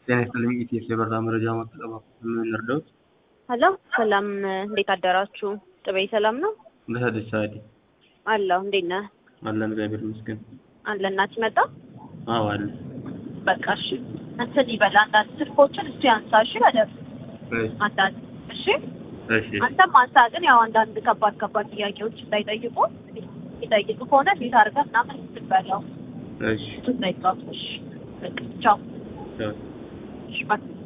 ጤና ይስጥልኝ ኢቲኤስ የበረራ መረጃ ማጠቀም የምንረዳውት ሄሎ ሰላም፣ እንዴት አደራችሁ? ጥቤ ሰላም ነው እንዴት አደርሽ ሳዲ? አለሁ። እንዴት ነህ? አለን እግዚአብሔር ይመስገን። አለ እናት መጣ። አዎ አለ። በቃ እሺ፣ እንትን ይበል አንዳንድ ስልኮችን እሱ ያንሳ። እሺ በደምብ እሺ አንዳንድ እሺ፣ እሺ አንተም አንሳ። ግን ያው አንዳንድ ከባድ ከባድ ጥያቄዎች እንዳይጠይቁ ይጠይቁ ከሆነ ቤት አድርገህ ምናምን ስትበላው እሺ ትጠይቃለሽ። በቃ ቻው። ቻው። እሺ ባይ